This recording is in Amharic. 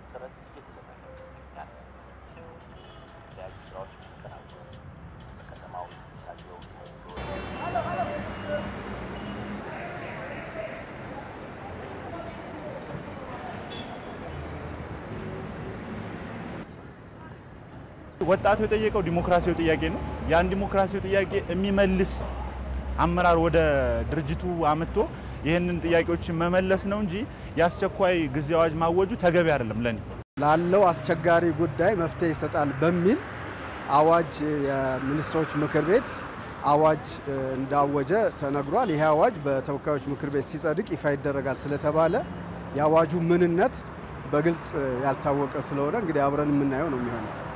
ጥረት እየተደረገ ይገኛል። የተለያዩ ስራዎች ሲከናወኑ በከተማው ታየው ወጣቱ የጠየቀው ዲሞክራሲያዊ ጥያቄ ነው። ያን ዲሞክራሲያዊ ጥያቄ የሚመልስ አመራር ወደ ድርጅቱ አምጥቶ ይህንን ጥያቄዎችን መመለስ ነው እንጂ የአስቸኳይ ጊዜ አዋጅ ማወጁ ተገቢ አይደለም ለኔ። ላለው አስቸጋሪ ጉዳይ መፍትሄ ይሰጣል በሚል አዋጅ የሚኒስትሮች ምክር ቤት አዋጅ እንዳወጀ ተነግሯል። ይህ አዋጅ በተወካዮች ምክር ቤት ሲጸድቅ ይፋ ይደረጋል ስለተባለ የአዋጁ ምንነት በግልጽ ያልታወቀ ስለሆነ እንግዲህ አብረን የምናየው ነው የሚሆነው።